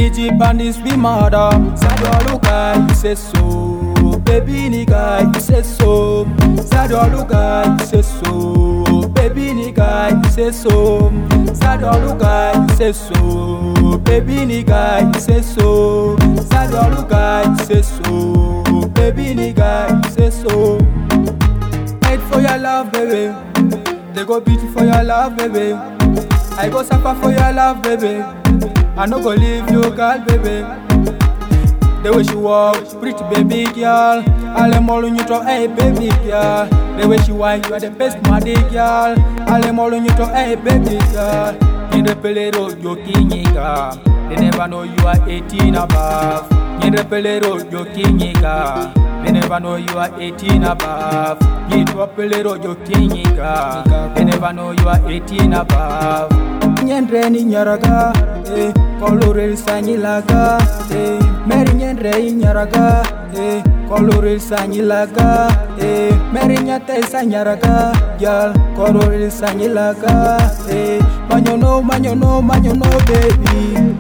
City bandits be murder. Sado Luka, you say so. Baby nigga, you say so. Sado Luka, you say so. Baby nigga, you say so. Sado Luka, you say so. Baby nigga, you say so. Sado Luka, you say so. Baby nigga, you say so. Fight for your love, baby. They go beat you for your love, baby. I go suffer for your love, baby. I no go leave you, girl, baby. The way she walk, pretty baby girl. All them all on you talk, hey baby girl. The way she whine, you are the best, my girl. All them all on you talk, hey baby girl. In the pelero, you kinyiga. They never know you are 18 above. In the pelero, you kinyiga. They never know you are 18 above. Get up pelero, you kinyiga. They never know you are 18 above. Nyendre ni nyaraga, eh. Kolorel sanyilaga, eh. Mary nyendre nyaraga, eh. Kolorel sanyilaga, eh. Mary nyate sanyaraga, yal. Kolorel sanyilaga, eh. Manyono, manyono, manyono, baby.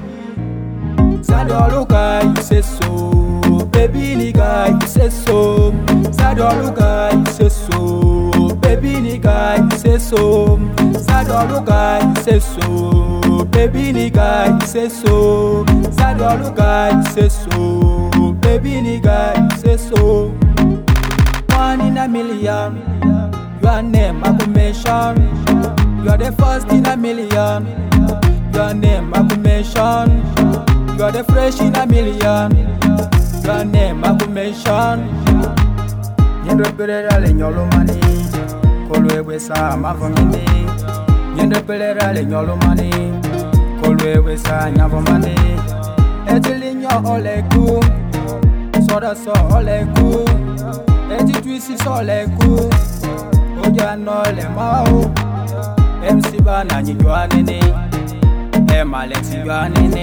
Sado Luka, you say so. Baby nigga, you say so. Sado Luka, you say so. Baby nigga, you say so. Sado Luka, you say so. Baby nigga, you say so. Sado Luka, you say so. Baby nigga, you say so. One in a million. Your name I could mention. You are the first in a million. Your name I could mention. You are the fresh in a million. Your name I could mention. Yendo perera le nyolo mani. Kolwe sa mavomini. Yendo perera le nyolo mani. Kolwe sa nyavomani. Etili nyo oleku. Soda so oleku. Eti twisi so oleku. Oja no le mau. MC bana nyijwa nini. Em Alex nyijwa nini.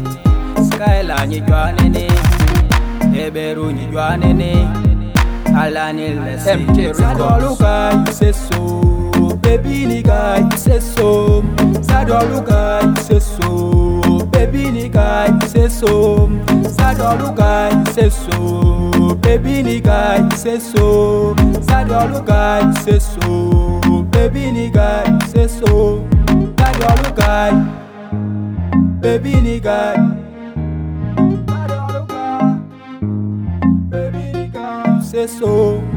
Skyla nyijwa nini. Eberu nyijwa nini. Alani lesi MK Records. Sado Luka you say so Baby nigga you say so Sado Luka you say so Baby nigga you say so Sado Luka you say so Baby nigga you say so Sado Luka you say so Baby nigga you say so Sado Luka Baby nigga Sado Luka Baby nigga you say so